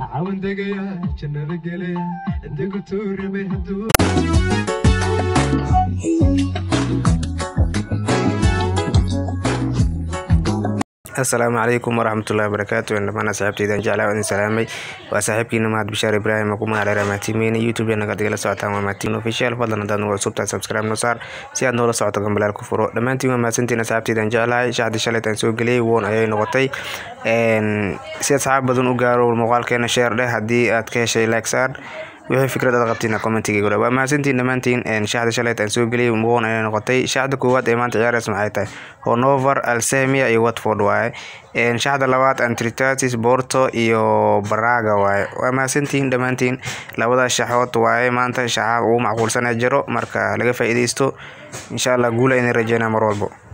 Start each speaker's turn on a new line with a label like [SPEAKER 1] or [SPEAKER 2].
[SPEAKER 1] cawan degaya jannada gelaya degu tuurame hadduu
[SPEAKER 2] asalaamu calaykum waraxmatullahi wabarakaatu dhamaan asxaabteydan jeclaa idin salaamay waa saaxiibkiina mahad bishaar ibraahim ku magac dheera maatimeyn youtube naga digala socotaan waa maatiin official fadlan haddaad nagu cusubtahay subscribe noo saar si aad noola socoto gambalaal ku furo dhammaantiin waa mahadsantiin asxaabteydan jeclahay shaxdii shalaytaan soo geliyey woon ayay noqotay si asxaab badan u gaaro muuqaalkeena sheer dheh haddii aad ka heshay like saar wixii fikrad aad qabtiin commentiga gura waa mahadsantiin dhammaantiin shaxda shalayt aan soo geliyay woon ayay noqotay shaxda koowaad ee maanta ciyaaraysa maxay tahay honover alsemia iyo watford waaye shaxda labaad antritatis borto iyo baraga waaye waa mahadsantiin dhammaantiin labadaas shaxood waaye maanta shaxaa ugu macquulsanee jiro marka laga faa'iidaysto insha allah guula idin rajeynaa mar walbo